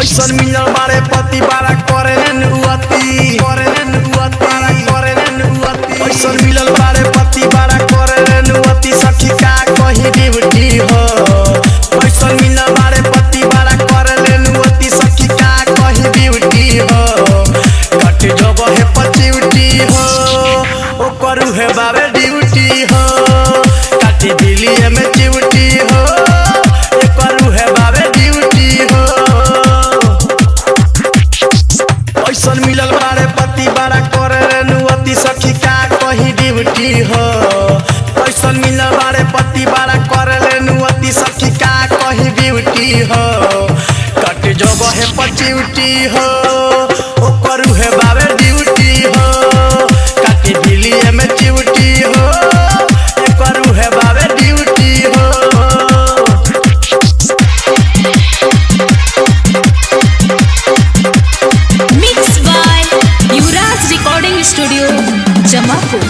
पैसन मिलल बारे पति बारा करे नुअती करे नुअती बारा करे नुअती पैसन मिलल बारे पति बारा करे नुअती सखी का कहीं ड्यूटी हो पैसन मिलल बारे पति बारा करे नुअती सखी का कहीं ड्यूटी हो कट जब है पचिउटी हो ओ करू है बाबे ड्यूटी हो काटी दिली में चिउटी हो ए करू है बाबे ड्यूटी हो पैसन मिलल बारे पति बारा करे नुअती सखी का कहीं ड्यूटी हो पैसन मिलल बारे पति बारा करे नुअती सखी का कहीं ड्यूटी हो कट जब है पचिउटी हो ओ करू है बाबे ड्यूटी हो काटी दिली में चिउटी हो ए करू है बाबे ड्यूटी हो Mixed by Yuvraj Recording Studio, Jamapur.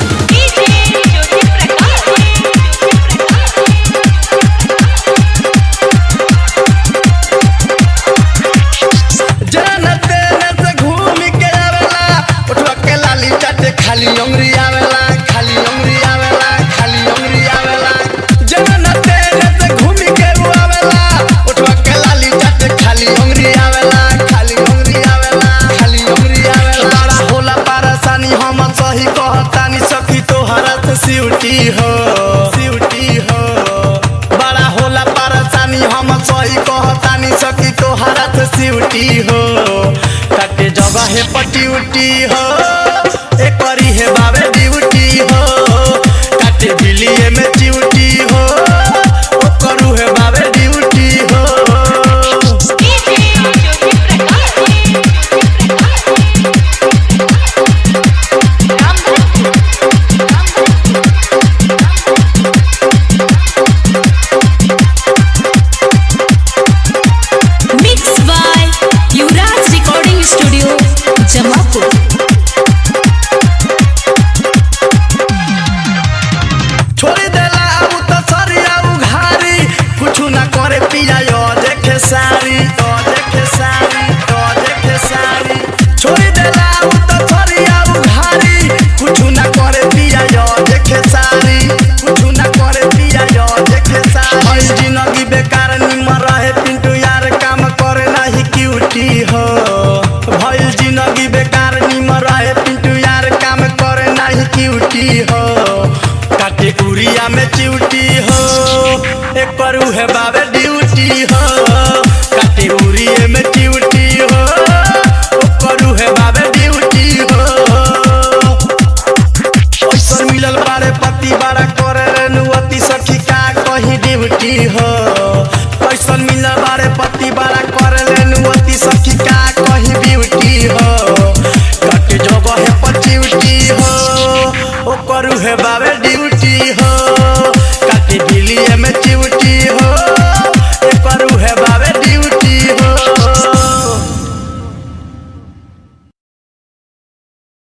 जाना तेने से घूम के आवेला उठवा के लाली चाटे खाली उंगली आवेला खाली उंगली आवेला खाली उंगली आवेला जाना तेने से घूम के वो आवेला उठवा के लाली चाटे खाली उंगली आवेला खाली उंगली आवेला खाली उंगली आवेला बड़ा होला परेशानी हम सही कहतानी सखी तोहरा से सिउटी हो सिउटी हो बड़ा होला परेशानी हम सही कहतानी सखी तोहरा से सिउटी हो काटे जगह है पटिउटी हो ए करी है बाबे ड्यूटी हो काटे दिलिए में चिउटी हो ओ करू है बाबे ड्यूटी हो Mixed by Yuvraj Recording Studio, Jamapur. छोड़ देला अब तो सरिया उघारी कुछ ना करे पिया यो देखे सारी तो देखे सारी तो देखे सारी छोड़ देला अब तो सरिया उघारी कुछ ना करे पिया यो देखे सारी कुछ ना करे पिया यो देखे सारी हई जिंदगी बेकार निमर रहे पिंटू यार काम करे नाही क्यूटी हो भइल जिंदगी बेकार निमर रहे पिंटू यार काम करे नाही क्यूटी हो काटे उरिया में चिउटी हो एक करू है बाबे ड्यूटी हो काटे उरिए में चिउटी हो ओ करू है बाबे ड्यूटी हो पैसा मिलल बारे पति बारा करे नुअती सखी का कहीं ड्यूटी हो पैसा मिलल बारे पति